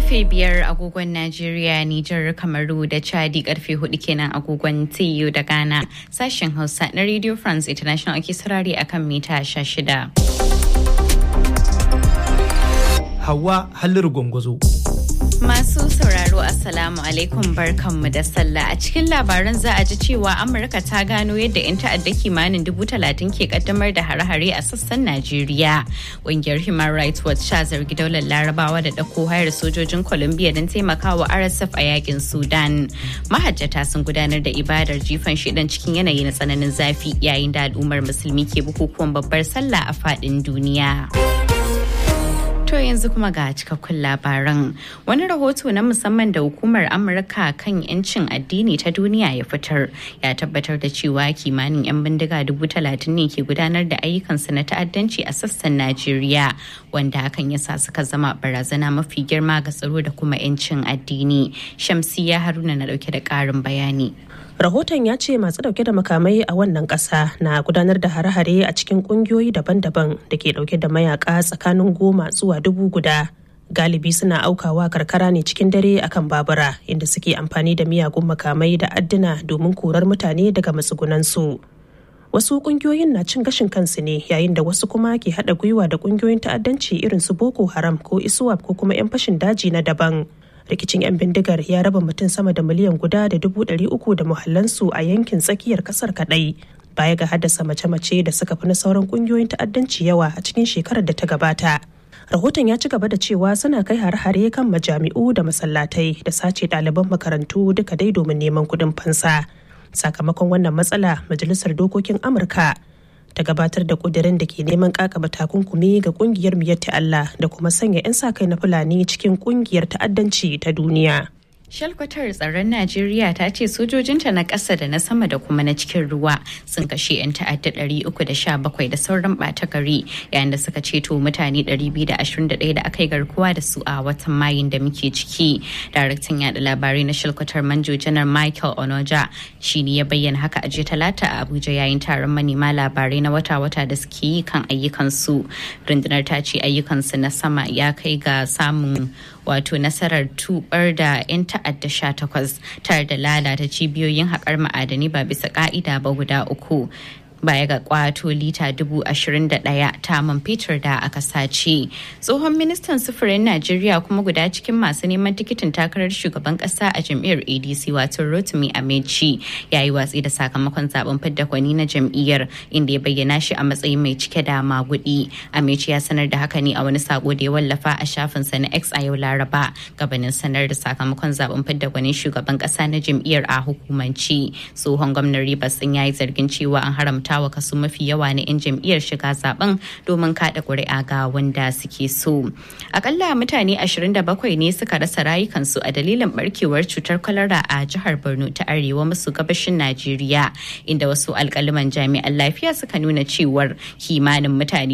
karfe biyar agogon Najeriya, Nijar, Kamaru da Chadi karfe hudu kenan agogon TU da Ghana. Sashen Hausa na Radio France International ake sarari akan mita shida. Hawa Halliru Gwangwazo. Masu sauraro Assalamu alaikum barkanmu da sallah a cikin labaran za a ji cewa Amurka ta gano yadda 'yan ta'adda kimanin dubu talatin ke kaddamar da hare-hare a sassan Najeriya. Ƙungiyar Human Rights Watch ta zargi daular Larabawa da ɗauko hayar sojojin Colombia don taimakawa RSF a yakin Sudan. Mahajjata sun gudanar da ibadar jifan shidan cikin yanayi na tsananin zafi yayin da al'ummar musulmi ke bukukuwan babbar sallah a faɗin duniya. To yanzu kuma ga cikakkun labaran. Wani rahoto na musamman da hukumar Amurka kan 'yancin addini ta duniya ya fitar ya tabbatar da cewa kimanin 'yan bindiga dubu talatin ne ke gudanar da ayyukansu na ta'addanci a sassan Najeriya wanda hakan ya sa suka zama barazana mafi girma ga tsaro da kuma 'yancin addini. Shamsiya Haruna na dauke da ƙarin bayani. rahoton ya ce masu dauke da makamai a wannan kasa na gudanar da hare-hare a cikin kungiyoyi daban-daban da ke dauke da mayaka tsakanin goma zuwa dubu guda galibi suna aukawa karkara ne cikin dare akan babura inda suke amfani da miyagun makamai da adduna domin korar mutane daga matsugunansu wasu kungiyoyin na cin gashin kansu ne yayin da wasu kuma ke haɗa gwiwa da kungiyoyin ta'addanci irin su boko haram ko iswap ko kuma 'yan fashin daji na daban rikicin 'yan bindigar ya raba mutum sama da miliyan guda da dubu ɗari uku da muhallansu a yankin tsakiyar ƙasar kaɗai baya ga haddasa mace-mace da suka fi na sauran ƙungiyoyin ta'addanci yawa a cikin shekarar da ta gabata rahoton ya ci gaba da cewa suna kai hare-hare kan majami'u da masallatai da sace ɗaliban makarantu duka dai domin neman kuɗin fansa sakamakon wannan matsala majalisar dokokin amurka ta gabatar da kudirin da ke neman kakaba takunkumi ga kungiyar miyatti Allah da kuma sanya 'yan sa kai na Fulani cikin kungiyar ta'addanci ta duniya. Shalkwatar tsaron Najeriya ta ce sojojinta na ƙasa da na sama da kuma na cikin ruwa sun kashe 'yan ta'adda 317 da sauran ɓata gari yayin da suka ceto mutane 221 da aka yi garkuwa da su a watan Mayun da muke ciki. Daraktan yada labarai na Shalkwatar Manjo Janar Michael Onoja shi ne ya bayyana haka a jiya talata a Abuja yayin taron manema labarai na wata-wata da suke yi kan ayyukansu. Rundunar ta ce ayyukansu na sama ya kai ga samun wato nasarar tubar da 'yan ta'adda sha takwas tare da lalata cibiyoyin haƙar ma'adani ba bisa ƙa'ida ba guda uku baya ga kwato lita dubu ashirin da ɗaya ta man fetur da aka sace tsohon ministan sufurin najeriya kuma guda cikin masu neman tikitin takarar shugaban ƙasa a jam'iyyar adc wato rotimi amechi ya yi watsi da sakamakon zaben fidda kwani na jam'iyyar inda ya bayyana shi a matsayin mai cike da magudi amechi ya sanar da haka ne a wani sako da ya wallafa a shafinsa na x a yau laraba gabanin sanar da sakamakon zaben fidda kwanin shugaban ƙasa na jam'iyyar a hukumanci tsohon gwamnan ribas ya yi zargin cewa an haramta wa kaso mafi yawa na 'yan jam'iyyar shiga zaben domin kada ƙuri'a ga wanda suke so. Akalla mutane 27 ne suka rasa rayukansu a dalilin barkewar cutar kwalara a jihar Borno ta arewa maso gabashin Najeriya inda wasu alkaliman jami'an lafiya suka nuna cewar kimanin mutane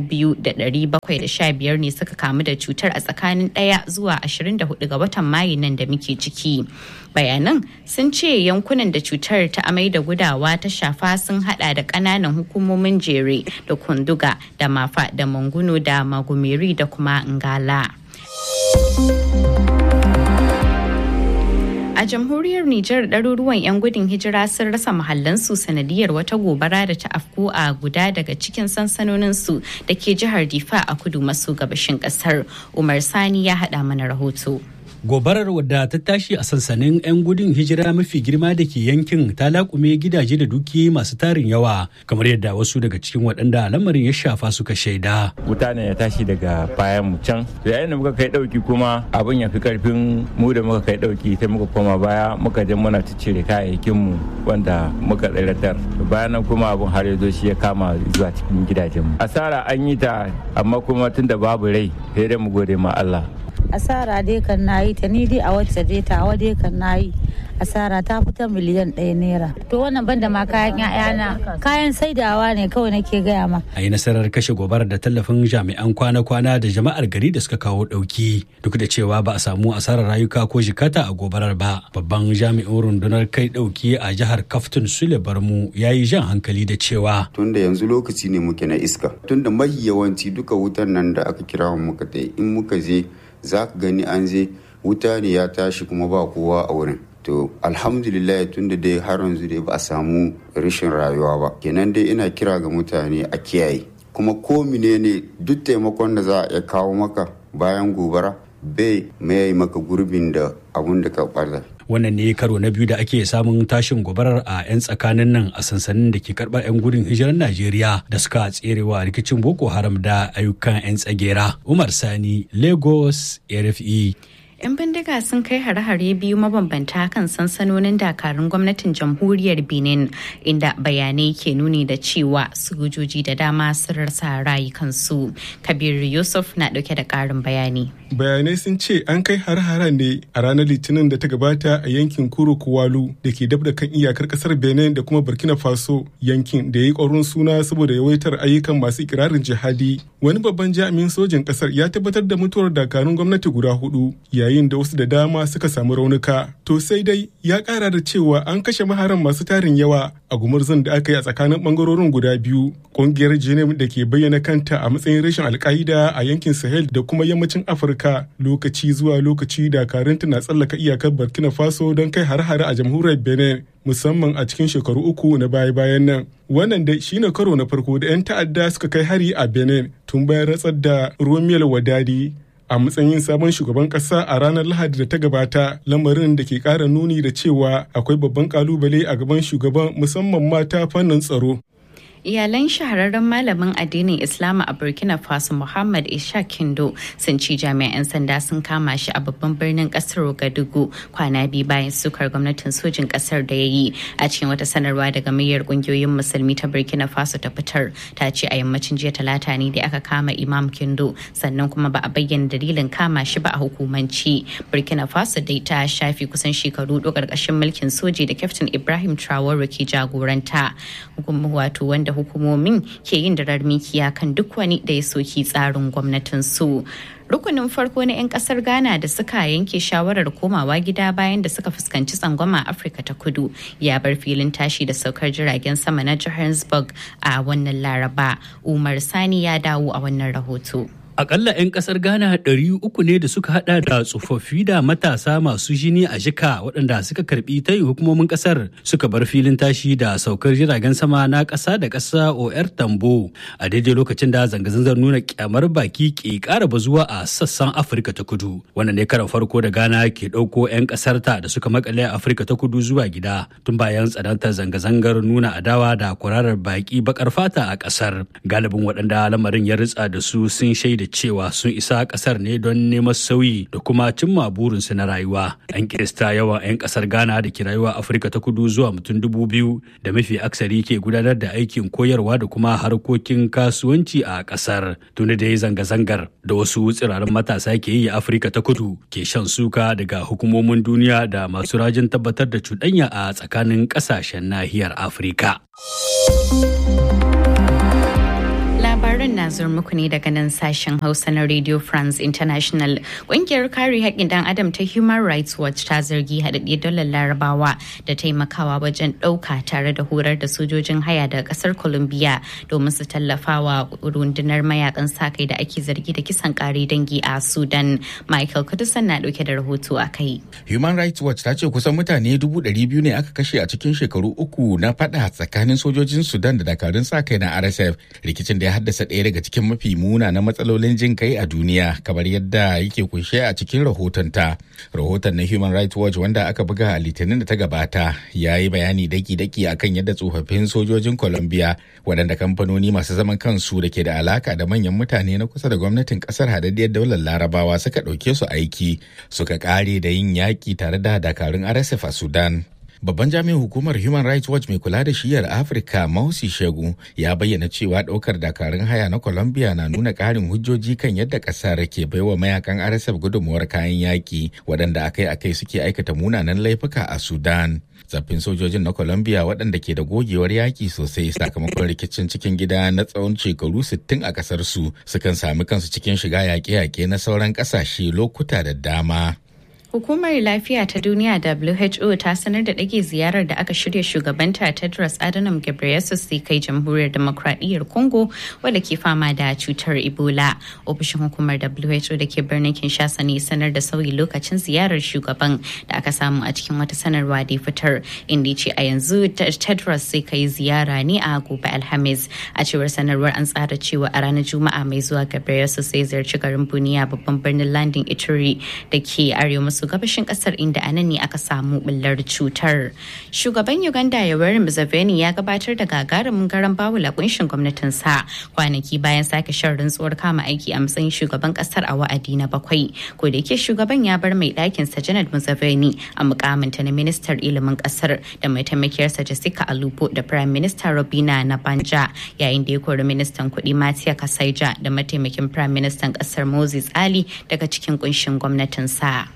2,715 ne suka kamu da cutar a tsakanin ɗaya zuwa 24 ga watan Mayu nan da muke ciki. Bayanan sun ce yankunan da cutar ta amai da gudawa ta shafa sun hada da kananan hukumomin jere da kunduga da mafa da manguno da magumeri da kuma ngala. A jamhuriyar Nijar ɗaruruwan 'yan gudun hijira sun rasa mahallansu sanadiyar wata gobara da ta afko a guda daga cikin sansanoninsu da ke jihar Difa a kudu maso gabashin ƙasar. Umar Sani ya haɗa mana rahoto. Gobarar wadda ta tashi a sansanin 'yan gudun hijira mafi girma da ke yankin ta laƙume gidaje da duki masu tarin yawa kamar yadda wasu daga cikin waɗanda lamarin ya shafa suka shaida. Mutane ya tashi daga bayan mu can. Da yayin da muka kai ɗauki kuma abin ya fi ƙarfin mu da muka kai ɗauki sai muka koma baya muka je muna ciccire kayayyakin mu wanda muka tsiratar. Bayan nan kuma abin har ya zo shi ya kama zuwa cikin gidajen mu. Asara an yi ta amma kuma tunda babu rai sai dai mu gode ma Allah. asara dai kan nayi ta ni dai a wacce dai tawa dai kan nayi asara ta fita miliyan ɗaya naira to wannan banda ma kayan ƴaƴana kayan saidawa ne kawai nake gaya ma a yi nasarar kashe gobarar da tallafin jami'an kwana-kwana da jama'ar gari da suka kawo ɗauki duk da cewa ba a samu asarar rayuka ko jikata a gobarar ba babban jami'in rundunar kai ɗauki a jihar kaftun sule barmu ya yi jan hankali da cewa tunda yanzu lokaci ne muke na iska tunda mahi yawanci duka wutan nan da aka kira mu muka in muka je za ka gani an je wuta ne ya tashi kuma ba kowa a wurin to alhamdulillah tun da dai har yanzu dai ba a samu rashin rayuwa ba kenan dai ina kira ga mutane a kiyaye kuma ko ne duk taimakon da za a iya kawo maka bayan gobara bai mai maka gurbin da abun da ka ɓarza wannan ne karo na biyu da ake samun tashin gobarar a 'yan tsakanin nan a sansanin da ke karɓar 'yan gudun hijirar najeriya da suka tserewa rikicin boko haram da ayyukan 'yan tsagera umar sani lagos rfe 'yan bindiga sun kai hare-hare biyu mabambanta kan sansanonin dakarun gwamnatin jamhuriyar benin inda bayanai ke nuni da cewa sojoji da dama sun rasa rayukansu kabir yusuf na dauke da karin bayani bayanai sun ce an kai har-haren ne a ranar litinin da ta gabata a yankin kuro kuwalu da ke dab da kan iyakar kasar benin da kuma burkina faso yankin da ya yi ƙwarin suna saboda yawaitar ayyukan masu ikirarin jihadi wani babban jami'in sojin kasar ya tabbatar da mutuwar dakarun gwamnati guda hudu yayin da wasu da dama suka samu raunuka to sai dai ya kara da cewa an kashe maharan masu tarin yawa a gumurzun da aka yi a tsakanin bangarorin guda biyu kungiyar jenim da ke bayyana kanta a matsayin rashin alka'ida a yankin sahel da kuma yammacin afirka lokaci zuwa lokaci dakarunta na tsallaka iyakar burkina faso don kai har-hare a jamhuriyar benin musamman a cikin shekaru uku na baya-bayan nan wannan dai shine karo na farko da 'yan ta'adda suka kai hari a benin tun bayan ratsar da romel wadadi a matsayin sabon shugaban kasa a ranar lahadi da ta gabata lamarin da ke kara nuni da cewa akwai babban kalubale a gaban shugaban musamman mata fannin tsaro iyalan shahararren malamin addinin islama a burkina faso muhammad ishaq kindo sun ci jami'an sanda sun kama shi a babban birnin kasar gadugu kwana biyu bayan sukar gwamnatin sojin kasar da ya yi a cikin wata sanarwa daga muryar kungiyoyin musulmi ta burkina faso ta fitar ta ce a yammacin jiya talata ne da aka kama imam kindo sannan kuma ba a bayyana dalilin kama shi ba a hukumanci burkina faso dai ta shafi kusan shekaru hudu karkashin mulkin soji da kyaftin ibrahim traore ke jagoranta wato wanda hukumomin ke yin darar mikiya kan duk wani da ya soki tsarin gwamnatin su rukunin farko na 'yan kasar ghana da suka yanke shawarar komawa gida bayan da suka fuskanci tsangwama afirka ta kudu ya bar filin tashi da saukar jiragen sama na johannesburg a wannan laraba umar sani ya dawo a wannan rahoto Akalla 'yan kasar Ghana ɗari uku ne da suka hada da tsofaffi da matasa masu jini a jika waɗanda suka karbi ta hukumomin kasar suka bar filin tashi da saukar jiragen sama na ƙasa da ƙasa OR Tambo a daidai lokacin da zanga-zangar nuna kyamar baki ke ƙara bazuwa a sassan Afirka ta kudu. Wannan ne karan farko da Ghana ke ɗauko 'yan ƙasar ta da suka makale a Afirka ta kudu zuwa gida tun bayan tsanantar zanga-zangar nuna adawa da kwararar baki bakar fata a ƙasar. Galibin waɗanda lamarin ya ritsa da su sun shaida cewa sun isa kasar ne don neman sauyi da kuma cimma burinsu na rayuwa an kirista yawan 'yan kasar ghana da ke rayuwa afirka ta kudu zuwa mutum dubu biyu da mafi aksari ke gudanar da aikin koyarwa da kuma harkokin kasuwanci a kasar tuni da ya zanga-zangar da wasu tsirarin matasa ke yi a afirka ta kudu ke shan suka daga hukumomin duniya da masu rajin tabbatar da cuɗanya a tsakanin ƙasashen nahiyar afirka. labaran na zuwa muku ne daga nan sashen hausa na radio france international ƙungiyar kare haƙƙin dan adam ta human rights watch ta zargi haɗaɗɗe dalar larabawa da taimakawa wajen ɗauka tare da horar da sojojin haya daga ƙasar colombia domin su tallafawa rundunar mayakan sa kai da ake zargi da kisan ƙare dangi a sudan michael kudusan na ɗauke da rahoto a kai human rights watch ta ce kusan mutane dubu ɗari biyu ne aka kashe a cikin shekaru uku na faɗa tsakanin sojojin sudan da dakarun sa kai na rsf rikicin da ya haddasa ɗaya daga cikin mafi muna na matsalolin jin kai a duniya kamar yadda yake kunshe a cikin rahotonta. Rahoton na Human Rights Watch wanda aka buga a litinin da ta gabata ya yi bayani daki-daki akan yadda tsofaffin sojojin Colombia waɗanda kamfanoni masu zaman kansu da ke da alaka da manyan mutane na kusa da gwamnatin ƙasar hadaddiyar daular larabawa suka ɗauke su aiki suka ƙare da yin yaƙi tare da dakarun RSF a Sudan. Babban jami'in hukumar Human Rights Watch mai kula da shiyar Afirka Mausi Shegu ya bayyana cewa ɗaukar dakarun haya na Colombia na nuna ƙarin hujjoji kan yadda ƙasar ke baiwa mayakan RSF gudunmuwar kayan yaƙi waɗanda akai-akai suke aikata munanan laifuka a Sudan. Tsaffin sojojin na Colombia waɗanda ke da gogewar yaƙi sosai sakamakon rikicin cikin gida na tsawon shekaru 60 a ƙasar su sukan sami kansu cikin shiga yaƙe-yaƙe na sauran ƙasashe lokuta da dama. Hukumar Lafiya ta Duniya WHO ta sanar da ɗage ziyarar da aka shirya shugabanta Tedros Adhanom Ghebreyesus zai kai jamhuriyar demokradiyyar Congo wadda ke fama da cutar Ebola. Ofishin hukumar WHO da ke birnin Kinshasa ne sanar da sauyi lokacin ziyarar shugaban da aka samu a cikin wata sanarwa da fitar inda ce a yanzu Tedros zai kai ziyara ne a gobe Alhamis. A cewar sanarwar an tsara cewa a ranar Juma'a mai zuwa Ghebreyesus zai ziyarci garin Buniya babban birnin landin Ituri da ke arewa maso gabashin kasar inda a nan ne aka samu bullar cutar. Shugaban Uganda Yoweri Museveni ya gabatar da gagarumin garan bawula kunshin gwamnatinsa kwanaki bayan sake shan rantsuwar kama aiki a matsayin shugaban kasar a wa'adi na bakwai. Ko da yake shugaban ya bar mai ɗakin sa Janet Museveni a mukaminta na ministar ilimin kasar da mai taimakiyarsa Jessica Alupo da Prime Minister Robina Nabanja yayin da ya kori ministan kuɗi Matia Kasaija da mataimakin Prime Minister kasar Moses Ali daga cikin kunshin gwamnatinsa.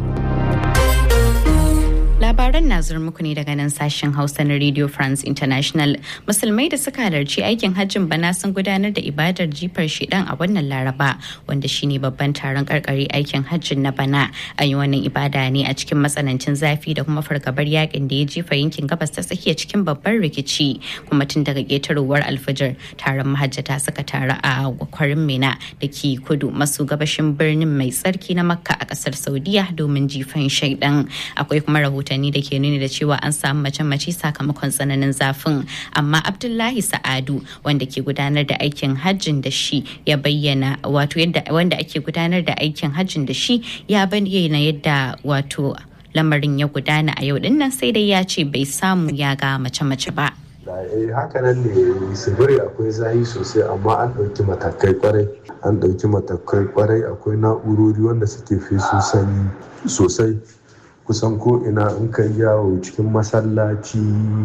Labaran na zuwa muku ne daga nan sashen Hausa na Radio France International. Musulmai da suka halarci aikin hajjin bana sun gudanar da ibadar jifar shidan a wannan Laraba wanda shine babban taron karkare aikin hajjin na bana. An yi wannan ibada ne a cikin matsanancin zafi da kuma fargabar yakin da ya jefa yankin gabas ta tsakiya cikin babban rikici kuma tun daga ƙetarowar alfajar taron mahajjata suka taru a kwarin Mina da ke kudu maso gabashin birnin mai tsarki na Makka a ƙasar Saudiya domin jifan shaidan. Akwai kuma rahoton rahotanni da ke nuni da cewa an samu mace-mace sakamakon tsananin zafin amma abdullahi sa'adu wanda ke gudanar da aikin hajjin da shi ya bayyana wato yadda wanda ake gudanar da aikin hajjin da shi ya bayyana yadda wato lamarin ya gudana a yau dinnan sai dai ya ce bai samu ya ga mace-mace ba hakanan ne sibiri akwai zahi sosai amma an ɗauki matakai kwarai an ɗauki matakai kwarai akwai na'urori wanda suke fesu sanyi sosai kusan ko ina in kai yawo cikin masallaci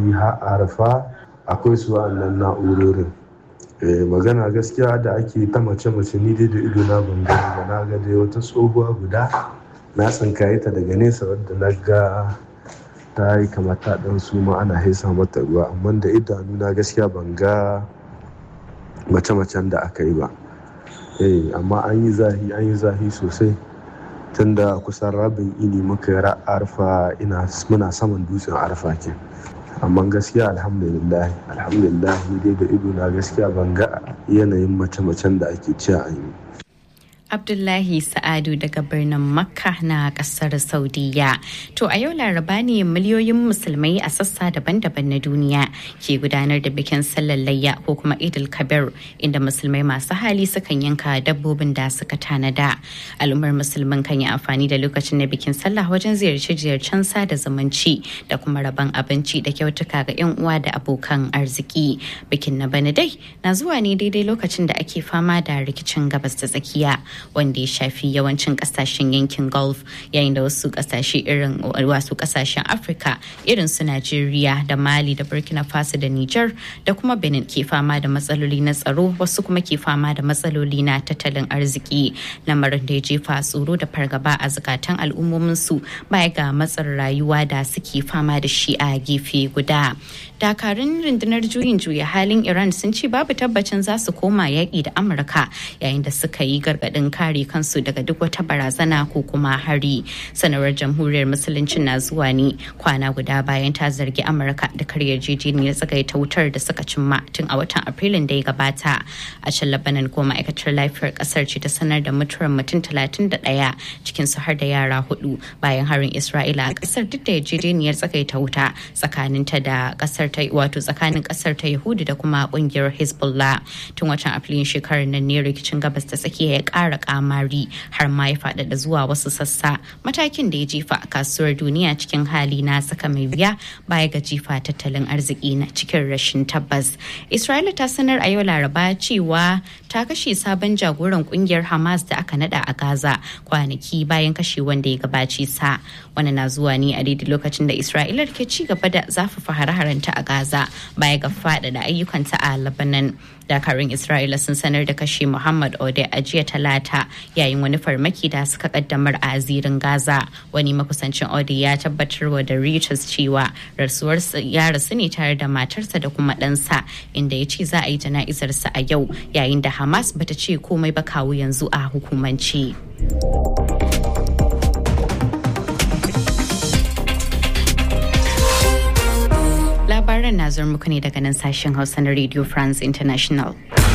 arfa akwai su wa'annan na'urorin magana gaskiya da ake ta mace-mace ni dai da ido na ban gani ba na ga dai wata tsohuwa guda na tsinkaye ta daga nesa wadda na ga ta yi kamar ta dan su ma ana haisa mata ruwa amma da idanu na gaskiya ban ga mace-macen da aka yi ba amma an yi zahi an yi zahi sosai tunda kusan rabin ini muka yi arfa ina muna saman dutsen arfa ke amma gaskiya alhamdulillah alhamdulillah dai da ido na gaskiya ban ga yanayin mace-macen da ake cewa an yi Abdullahi Sa'adu daga birnin Makka na kasar Saudiya. To a yau laraba ne miliyoyin musulmai a sassa daban-daban na duniya ke gudanar da bikin sallar layya ko kuma Idil Kabir inda musulmai masu hali sukan yanka dabbobin da suka tanada. Al'ummar musulman kan yi amfani da lokacin na bikin sallah wajen ziyarce-ziyarcen sada zumunci da kuma rabon abinci da kyautuka ga 'yan uwa da abokan arziki. Bikin na bana dai na zuwa ne daidai lokacin da ake fama da rikicin gabas ta tsakiya. wanda ya shafi yawancin kasashen yankin gulf yayin da wasu kasashe irin wasu kasashen afirka irin su najeriya da mali da burkina faso da niger da kuma benin ke fama da matsaloli na tsaro wasu kuma ke fama da matsaloli na tattalin arziki lamarin da ya jefa tsoro da fargaba a zukatan al'ummomin su baya ga matsar rayuwa da suke fama da shi a gefe guda dakarun rundunar juyin juya halin iran sun ce babu tabbacin za su koma yaƙi da amurka yayin da suka yi gargaɗin kare kansu daga duk wata barazana ko kuma hari sanarwar jamhuriyar musuluncin na zuwa ne kwana guda bayan ta zargi amurka da karyar yarjejeniyar tsagaita wutar da suka cimma tun a watan afrilun da ya gabata a can labanan ko ma'aikatar lafiyar kasar ce ta sanar da mutuwar mutum 31 cikin su har da yara hudu bayan harin isra'ila a kasar duk da yarjejeniyar tsagaita wuta tsakaninta da kasar ta wato tsakanin kasar ta yahudu da kuma kungiyar hezbollah tun watan afrilun shekarar nan ne rikicin gabas ta tsakiya ya kara kamari har ma ya faɗaɗa zuwa wasu sassa matakin da ya jefa a kasuwar duniya cikin hali na saka mai wuya baya ga jifa tattalin arziki na cikin rashin tabbas isra'ila ta sanar a yau laraba cewa ta kashe sabon jagoran kungiyar hamas da aka nada a gaza kwanaki bayan kashe wanda ya gabace sa wani na zuwa ne a daidai lokacin da isra'ila ke ci gaba da zafafa hare-harenta a gaza baya ga faɗaɗa ayyukanta a labanan dakarun isra'ila sun sanar da kashe muhammad ode a jiya talata yayin wani farmaki da suka kaddamar a zirin gaza wani makusancin ode ya tabbatar wa da reuters cewa rasuwar ya rasu ne tare da matarsa da kuma ɗansa inda ya ce za a yi jana'izarsa a yau yayin da hamas bata ce komai ba kawo yanzu a hukumance. labaran na zuwa muku ne daga nan sashen Hausa na Radio France International.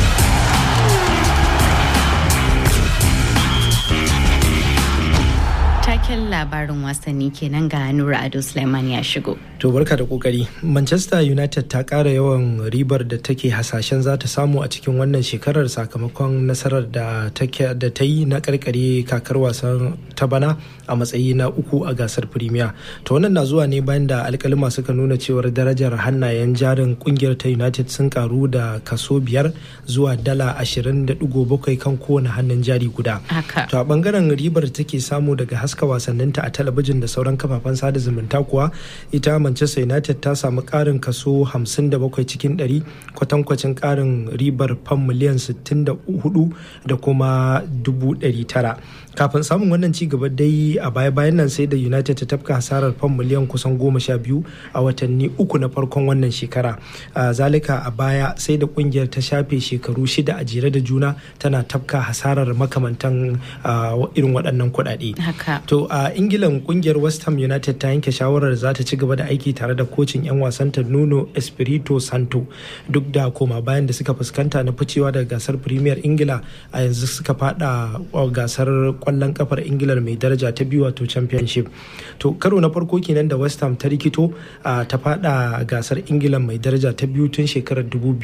Taken labarin wasanni kenan ga Nura Ado Suleiman ya shigo. To barka da kokari. Manchester United ta ƙara yawan ribar da take hasashen za ta samu a cikin wannan shekarar sakamakon nasarar da ta yi na karkare kakar wasan ta bana a matsayi na uku a gasar Premier. To wannan na zuwa ne bayan da alkalima suka nuna cewar darajar hannayen jarin kungiyar ta United sun karu da kaso biyar zuwa dala ashirin da digo bakwai kan kowane hannun jari guda. To a bangaren ribar da take samu daga haska wasanninta a talabijin da sauran kafafen sada zumunta kuwa ita manchester united ta samu karin kaso 57 cikin 100 kwatankwacin karin ribar fam miliyan 64 da kuma 900 kafin samun wannan ci gaba dai a baya bayan nan sai da united ta tafka hasarar fam miliyan kusan 12 a watanni uku na farkon wannan shekara zalika a baya sai da kungiyar ta shafe shekaru shida a jere da juna tana tafka hasarar makamantan irin waɗannan kuɗaɗe. To a Ingilan kungiyar West Ham United ta yanke shawarar za ta ci gaba da aiki tare da kocin 'yan wasanta Nuno Espirito Santo duk da koma bayan da suka fuskanta na ficewa daga gasar Premier Ingila a yanzu suka fada gasar kwallon kafar Ingila mai daraja ta biyu wato Championship. To karo na farko kenan da West Ham ta rikito ta fada gasar Ingila mai daraja ta biyu tun shekarar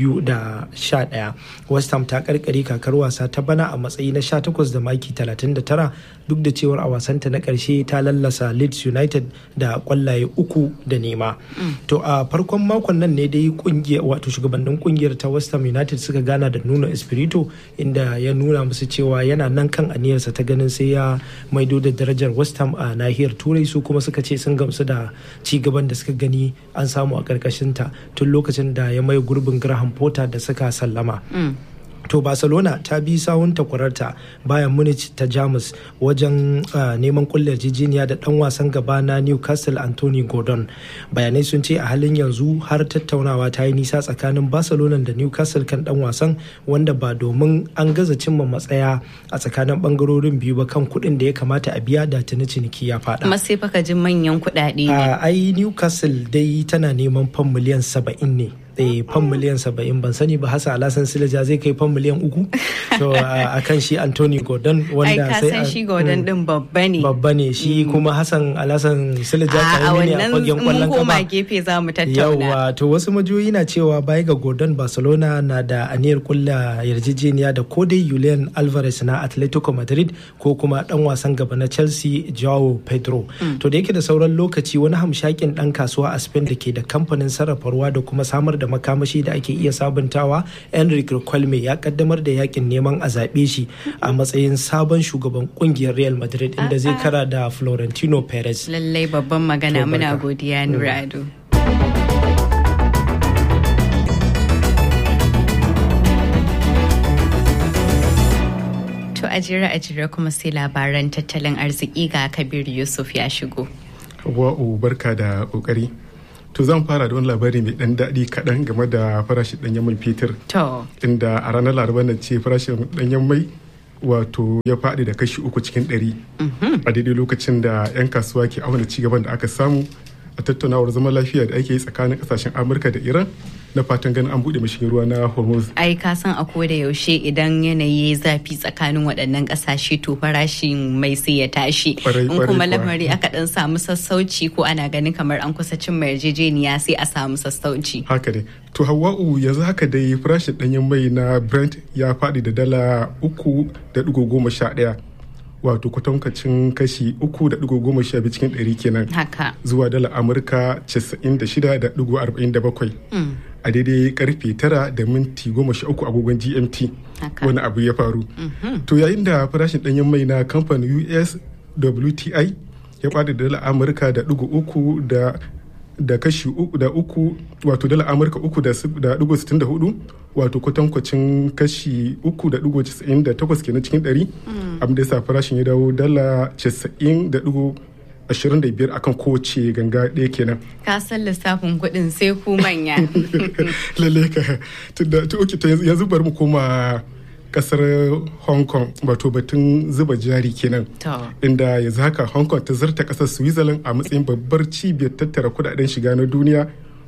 2011. West Ham ta karkare kakar wasa ta bana a matsayi na 18 da maki 39 duk da cewar a wasanta na karshe ta lallasa Leeds United da kwallaye uku da nema. To a farkon makon nan ne dai kungiyar wato shugabannin kungiyar ta West Ham United suka gana da Nuno Espirito inda ya nuna musu cewa yana nan kan aniyarsa ta ganin sai ya maido da darajar West Ham a nahiyar Turai su kuma suka ce sun gamsu da ci gaban da suka gani an samu a karkashin ta tun lokacin da ya mai gurbin Graham Potter da suka sallama. to barcelona ta bi sawun takwararta bayan munich ta jamus wajen neman kullar jijiniya da dan wasan gaba na newcastle anthony gordon bayanai sun ce a halin yanzu har tattaunawa ta yi nisa tsakanin barcelona da newcastle kan dan wasan wanda ba domin an gaza cimma matsaya a tsakanin bangarorin biyu ba kan kuɗin da ya kamata a biya da tuni ciniki ya faɗa. kuma sai faka jin manyan kuɗaɗe ne ai newcastle dai tana neman fan miliyan saba'in ne eh fan miliyan saba'in ban sani ba hasa alasan silaja zai kai fan miliyan uku to a kan shi anthony gordon wanda sai ai shi gordon din babba ne babba ne shi kuma hassan alasan silaja karami ne a fagen kwallon kafa koma gefe za mu tattauna yawa to wasu majoyi na cewa baya ga gordon barcelona na da aniyar kulla yarjejeniya da ko dai julian alvarez na atletico madrid ko kuma dan wasan gaba na chelsea joao pedro to da yake da sauran lokaci wani hamshakin dan kasuwa a spain da ke da kamfanin sarrafa ruwa da kuma samar da makamashi da ake iya sabuntawa enrique kwalme ya kaddamar da yakin neman a zaɓe shi a matsayin sabon shugaban kungiyar real madrid inda zai kara da florentino perez lallai babban magana muna godiya nurado to a jira a jira kuma sai labaran tattalin arziki ga kabir yusuf ya shigo wa'u barka da kokari To zan fara da wani labari mai dan daɗi kaɗan game da farashin ɗanyen mai fetur. To. Inda a ranar laraba na ce farashin ɗanyen mai wato ya faɗi da kashi uku cikin ɗari. A daidai lokacin da 'yan kasuwa ke auna cigaban da aka samu a tattaunawar zaman lafiya da ake yi tsakanin ƙasashen Amurka da Iran na fatan ganin an buɗe mashigin ruwa na Hormuz. Ai ka san a da yaushe idan yanayi zafi tsakanin waɗannan ƙasashe to farashin mai sai ya tashi. In kuma lamari aka ɗan samu sassauci ko ana ganin kamar an kusa cin mai yarjejeniya sai a samu sassauci. Haka ne. To Hawwa'u yanzu haka dai farashin ɗanyen mai na Brent ya faɗi da dala uku da ɗigo goma sha ɗaya. wato kwatankwacin kashi uku da digo goma sha biyu cikin ɗari kenan haka zuwa dala amurka casa'in da shida da digo arba'in da bakwai a daidai karfe tara da minti goma sha uku agogon gmt wani abu ya faru to yayin da farashin ɗanyen mai na kamfanin us wti ya bada dala amurka da digo uku da da kashi uku da uku wato dala amurka uku da digo sittin da hudu wato kwatankwacin kashi uku da digo casa'in da takwas kenan cikin ɗari abin da ya sa farashin ya dawo dala casa'in da digo ashirin da biyar akan kowace ganga ɗaya kenan. Ka san lissafin kuɗin sai ku manya. Lalle ka tunda ta oke ta yanzu bari mu koma kasar hong kong wato batun zuba jari kenan inda yanzu haka hong kong ta zarta kasar switzerland a matsayin babbar cibiyar tattara kudaden shiga na duniya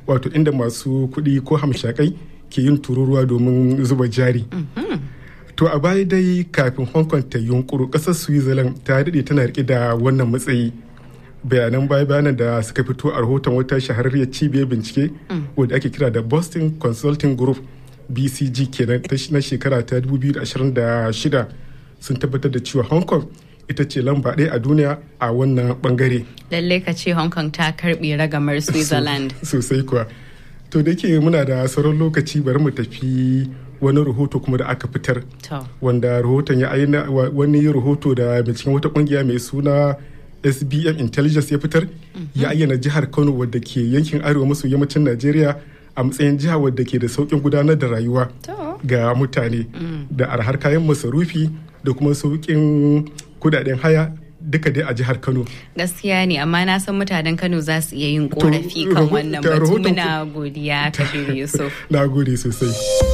wato inda masu kuɗi ko hamshakai ke yin tururuwa domin zuba jari to a baya dai kafin hong kong ta yunkuru ƙasar switzerland ta daɗe tana rike da wannan matsayi bayanan baya bayanan da suka fito a rahoton wata shahararriyar cibiyar bincike wadda ake kira da boston consulting group bcg kenan na shekara ta 2026 sun tabbatar da cewa hong kong ita ce lamba ɗaya a duniya a wannan bangare Lalle ka ce Hong Kong ta karɓe ragamar Switzerland. sosai kuwa to da ke muna da sauran lokaci bari mu tafi wani rahoto kuma da aka fitar To. wanda rahoton ya aina wa- wani rahoto da binciken wata kungiya mai suna sbm intelligence ya fitar ya ayyana jihar kano wadda ke yankin arewa maso yammacin najeriya a matsayin jiha wadda ke da sauƙin gudanar da rayuwa To. ga mutane da arhar kayan masarufi da kuma sauƙin kudaden haya duka dai a jihar kano Gaskiya ne amma na san mutanen Kano za su iya yin To, korafi kan raho- wannan ta batu rahoton muna godiya Kabir Yusuf. na gode sosai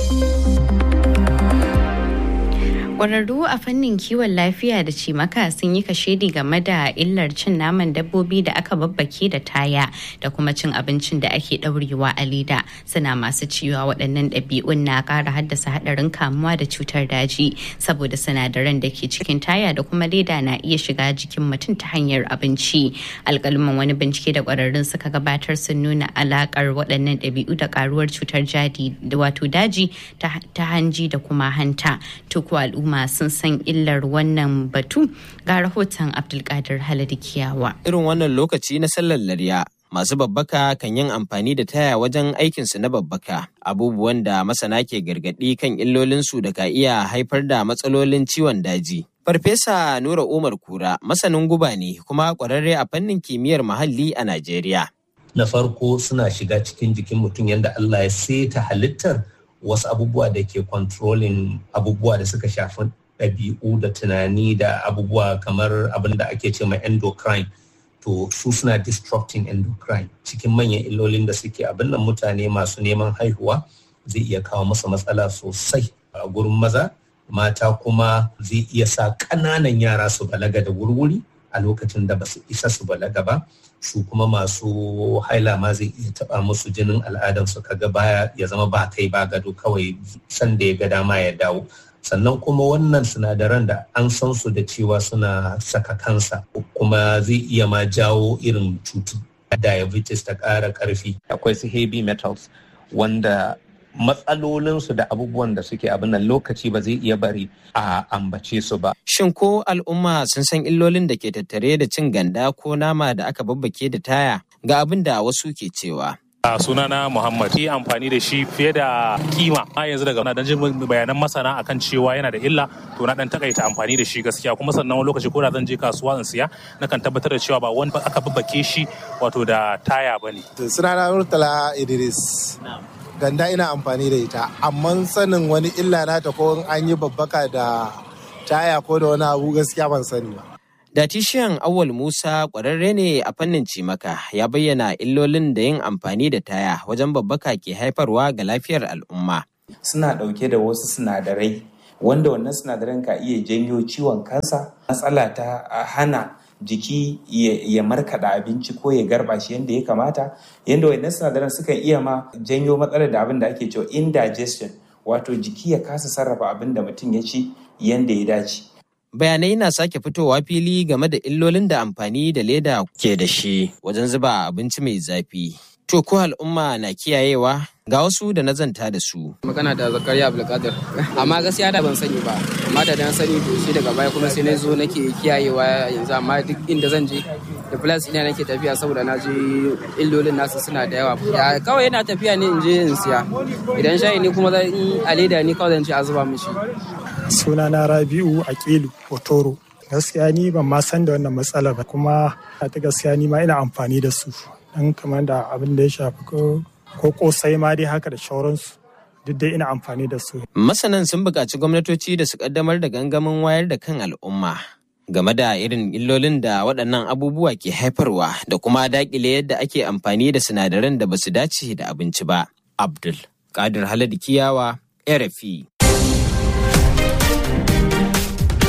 Ƙwararru a fannin kiwon lafiya da cimaka sun yi kashedi game da illar cin naman dabbobi da aka babbake da taya da kuma cin abincin da ake ɗaurewa a leda suna masu cewa waɗannan ɗabi'un na ƙara haddasa haɗarin kamuwa da cutar daji saboda sinadaran da ke cikin taya da kuma leda na iya shiga jikin mutum ta hanyar abinci alƙalman wani bincike da ƙwararrun suka gabatar sun nuna alaƙar waɗannan ɗabi'u da ƙaruwar cutar jadi wato daji ta ta hanji da kuma hanta tuku al'umma sun san illar wannan batu ga rahoton abdulkadir haladi kiyawa irin wannan lokaci na sallar larya masu babbaka kan yin amfani da taya wajen aikinsu na babbaka abubuwan da masana ke gargaɗi kan illolinsu da ka iya haifar da matsalolin ciwon daji farfesa nura umar kura masanin guba ne kuma ƙwararre a fannin kimiyyar muhalli a najeriya na farko suna shiga cikin jikin mutum yadda Allah ya seta halittar wasu abubuwa da ke controlling abubuwa da suka shafi ɗabi'u da tunani da abubuwa kamar abin da ake ce ma endocrine to su suna disrupting endocrine cikin manyan illolin da suke abin nan mutane masu neman haihuwa zai iya kawo masa matsala sosai a gurin maza mata kuma zai iya sa ƙananan yara su balaga da wurwuri a lokacin da ba su isa su balaga ba su kuma masu haila ma zai iya taba musu jinin al'adansu kaga baya ya zama ba kai ba gado kawai sanda ya ga dama ya dawo sannan kuma wannan sinadaran da an san su da cewa suna saka kansa kuma zai iya ma jawo irin cutu diabetes ta ƙara ƙarfi akwai su heavy metals wanda matsalolinsu da abubuwan da suke abin nan lokaci ba zai iya bari a ambace su ba. Shin ko al'umma sun san illolin da ke tattare da cin ganda ko nama da aka babbake da taya ga abin da wasu ke cewa. a sunana muhammad yi amfani da shi fiye da kima a yanzu daga na jin bayanan masana akan cewa yana da illa to na dan takaita amfani da shi gaskiya kuma sannan wani lokaci ko da zan je kasuwa in siya na kan tabbatar da cewa ba wani aka babbake shi wato da taya bane sunana murtala idris ganda ina amfani da ita amma sanin wani illa nata ko an yi babbaka da taya ko da wani abu gaskiya ban sani ba Datishiyan Awal Musa ƙwararre ne a fannin cimaka ya bayyana illolin da yin amfani da taya wajen babbaka ke haifarwa ga lafiyar al'umma. Suna ɗauke da wasu sinadarai wanda wannan sinadaran ka iya janyo ciwon kansa, matsala ta hana jiki ya markaɗa abinci ko ya garba shi yadda ya kamata, yadda wannan sinadaran sukan iya ma janyo matsalar da abin da ake cewa indigestion, wato jiki ya kasa sarrafa abin da mutum ya ci yadda ya dace. bayanai na sake fitowa fili game da illolin da amfani da leda ke da shi wajen zuba abinci mai zafi. To ko al'umma na kiyayewa ga wasu da na zanta da su. Magana da Zakariya Abdulkadir. Amma gaskiya da ban sani ba. Amma da na sani to shi daga baya kuma sai na zo nake kiyayewa yanzu amma duk inda zan je da plus ina nake tafiya saboda na je illolin nasu suna da yawa. Ya kawai yana tafiya ne in je in siya. Idan shayi ne kuma zan a leda ne kawai zan ce a zuba mishi. sunana rabi'u aqilu otoro gaskiya ni ban ma san da wannan matsalar ba kuma ta gaskiya ni ma ina amfani da su dan kamar da abin da ya shafi ko kosai ma dai haka da shauransu duk dai ina amfani da su masanan sun buƙaci gwamnatoci da su kaddamar da gangamin wayar da kan al'umma game da irin illolin da waɗannan abubuwa ke haifarwa da kuma daƙile yadda ake amfani da sinadaran da ba su dace da abinci ba abdul kadir haladu kiyawa rfi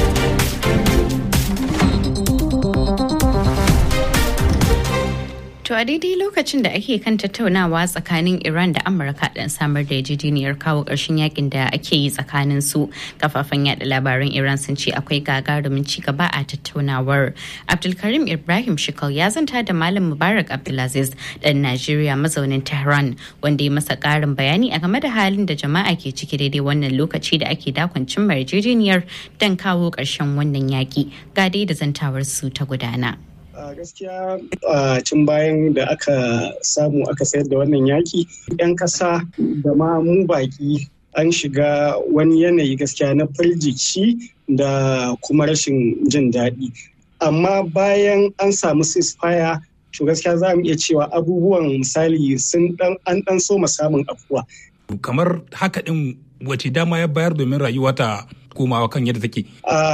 To To a daidai lokacin da ake kan tattaunawa tsakanin Iran da Amurka dan samar da yarjejeniyar kawo ƙarshen yakin da ake yi tsakanin su kafafen yada labaran Iran sun ce akwai gagarumin ci gaba a tattaunawar. Abdulkarim Ibrahim Shikal ya zanta da Malam Mubarak Abdulaziz dan Najeriya mazaunin Tehran wanda ya masa ƙarin bayani a game da halin da jama'a ke ciki daidai wannan lokaci da ake dakon cimma yarjejeniyar don kawo ƙarshen wannan yaki. Ga dai da zantawar su ta gudana. a gaskiya a cin bayan da aka samu aka sayar da wannan yaki 'yan ƙasa da ma mu baki an shiga wani yanayi gaskiya na firgici da kuma rashin jin daɗi amma bayan an samu ceasefire to gaskiya za mu iya cewa abubuwan misali sun dan an dan so samun afuwa kamar haka din wace dama ya bayar domin rayuwa ta komawa kan yadda take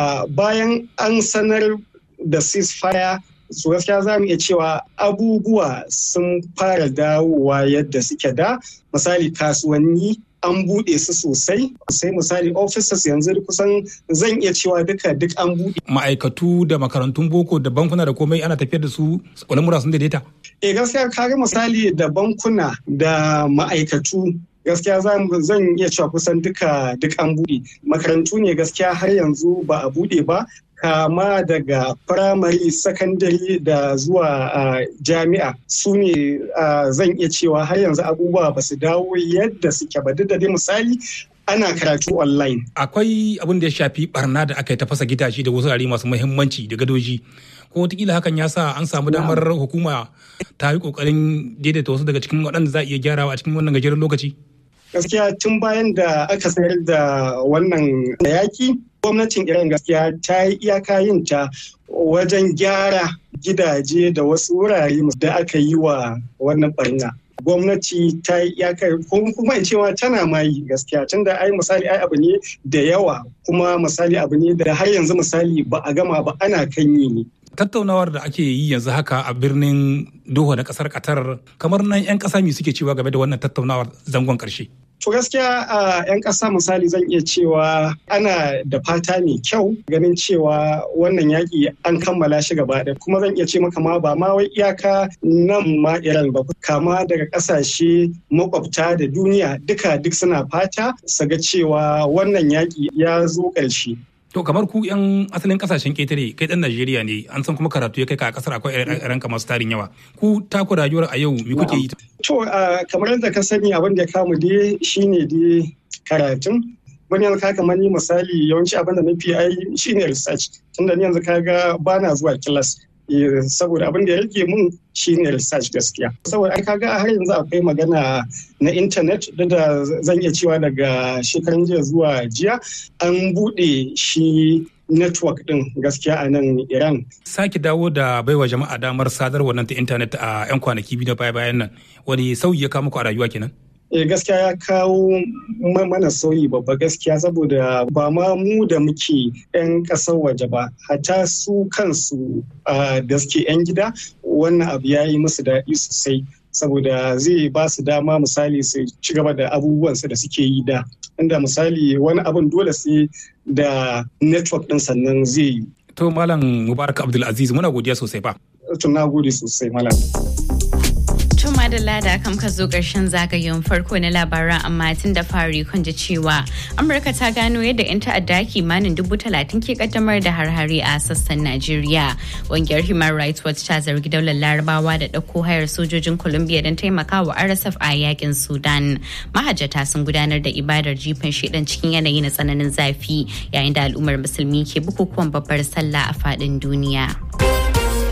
bayan an sanar da ceasefire su gaskiya za mu iya cewa abubuwa sun fara dawowa yadda suke da misali kasuwanni an buɗe su sosai sai misali offices yanzu kusan zan iya cewa duka duk an buɗe. ma'aikatu da makarantun boko da bankuna da komai ana tafiyar da su lamura sun daidaita e gaskiya kaga misali da bankuna da ma'aikatu gaskiya zan iya cewa kusan duka duk an buɗe makarantu ne gaskiya har yanzu ba a buɗe ba kama daga firamare sakandare da zuwa jami'a su ne zan iya cewa har yanzu abubuwa ba su dawo yadda suke ba duk da dai misali ana karatu online. Akwai abin da ya shafi barna da aka yi ta fasa gidaje da wasu masu muhimmanci da gadoji. Ko wataƙila hakan ya sa an samu damar hukuma ta yi ƙoƙarin daidaita wasu daga cikin waɗanda za a iya gyarawa a cikin wannan gajeren lokaci. Gaskiya tun bayan da aka sayar da wannan yaki gwamnatin iran gaskiya ta yi iyaka yin ta wajen gyara gidaje da wasu wurare da aka yi wa wannan barna gwamnati ta yi iyaka kuma in cewa tana ma yi gaskiya tun da ai misali ai abu ne da yawa kuma misali abu ne da har yanzu misali ba a gama ba ana kan yi ne tattaunawar da ake yi yanzu haka a birnin Doha na kasar Qatar kamar nan 'yan ƙasa me suke cewa game da wannan tattaunawar zangon ƙarshe. To gaskiya a 'yan ƙasa misali zan iya cewa ana da fata mai kyau ganin cewa wannan yaƙi an kammala shi gaba ɗaya kuma zan iya ce maka ma ba ma wai iyaka nan ma Iran ba kama daga ƙasashe makwabta da duniya duka duk suna fata su ga cewa wannan yaƙi ya zo ƙarshe. To kamar ku 'yan asalin kasashen ƙetare kai ɗan Najeriya ne an san kuma karatu ya kai ka a ƙasar akwai ranka masu tarin yawa. Ku taku rayuwar a yau me kuke yi? To kamar yadda ka sani abin da ya kamu dai shine dai karatun. Wani yanzu ka kamar ni misali yawanci abin da na fi ai shine research. Tunda ni yanzu kaga bana zuwa kilas. saboda abin da ya rage mun shine research gaskiya saboda ai kaga har yanzu akwai magana na intanet da da zan iya cewa daga shekaran jiya zuwa jiya an bude shi network din gaskiya a nan Iran. Sake dawo da baiwa jama'a damar sadarwa nan ta intanet a 'yan kwanaki biyu na baya-bayan nan wani sauyi ya kawo muku a rayuwa kenan? eh gaskiya ya kawo mana sauyi babba gaskiya saboda ba ma mu da muke 'yan ƙasar waje ba hata su kansu da suke 'yan gida wannan abu ya yi musu daɗi sosai saboda zai ba su dama misali su ci gaba da abubuwansu da suke yi da inda misali wani abun dole sai da network ɗin sannan zai yi. To Malam Mubarak Abdulaziz muna godiya sosai ba. To na gode sosai Malam. Tuma da lada kam ka zo ƙarshen zagayen farko na labaran amma tun da fari kun ji cewa Amurka ta gano yadda 'yan ta'adda kimanin dubu talatin ke kaddamar da harhari a sassan Najeriya. Ƙungiyar Human Rights Watch ta zargi daular Larabawa da ɗauko hayar sojojin Colombia don taimakawa RSF a yakin Sudan. Mahajjata sun gudanar da ibadar jifan shedan cikin yanayi na tsananin zafi yayin da al'ummar musulmi ke bukukuwan babbar sallah a faɗin duniya.